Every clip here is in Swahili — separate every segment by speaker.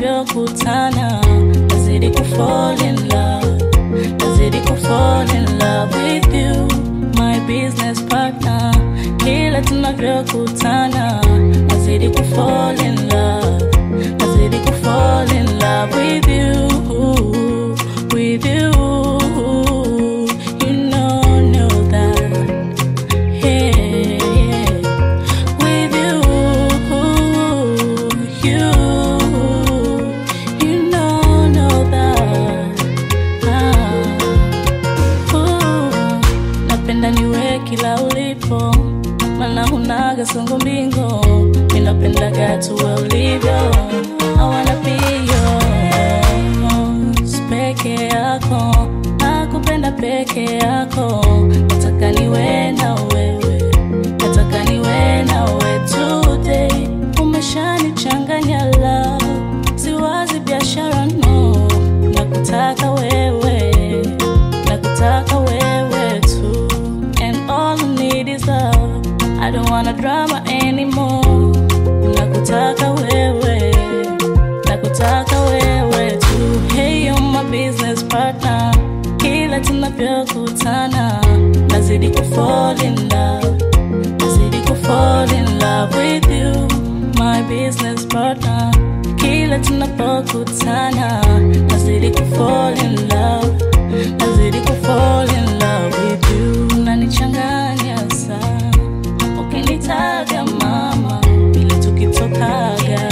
Speaker 1: tunavyokutana nazidi kufall in love nazidi kufall in love with you my business partner kila tunavyokutana nazidi kufall in love nazidi kufall in love with you with you you know know that yeah, yeah. with you you you know know that ah. Ooh, napenda niwe kila ulipo mana hunaga songo mbingo minapendaga tuwe ulivyo I wanna be yours peke yako nakupenda peke yako nataka niwe na wewe nataka niwe na wewe today umeshanichanganya la siwazi biashara no nakutaka wewe nakutaka wewe tu and all I need is love I don't wanna drama anymore nakutaka wewe nakutaka wewe tu hey you're my business partner kila tunavyokutana nazidi kufall in love nazidi kufall in love with you my business partner kila tunapokutana nazidi kufall in love nazidi kufall in love with you unanichanganya sana ukinitaga mama ili tukitokaga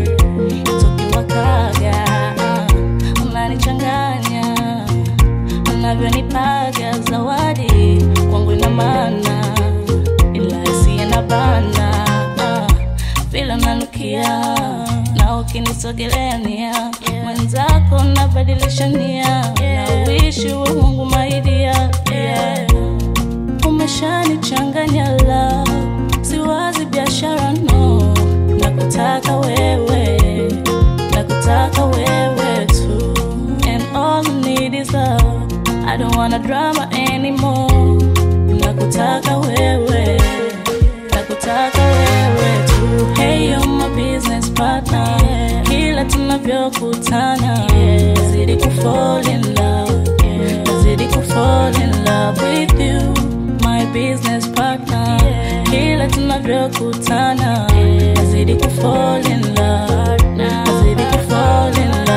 Speaker 1: tukiwakaga unanichanganya unavyonipaga zawadi kwangu ina maana ila isiye na bana vile nanukia na ukinisogelea nia mwenzako nabadilisha nia na uishi we mungu maidia yeah. umeshanichanganya la siwazi biashara no nakutaka wewe nakutaka wewe tu and all I need is love I don't wanna drama anymore nakutaka wewe nakutaka wewe tu hey you're my business partner kila tunavyokutana nazidi kufall in love nazidi kufall in love with you my business partner kila tunavyokutana nazidi kufall in love nazidi kufall in love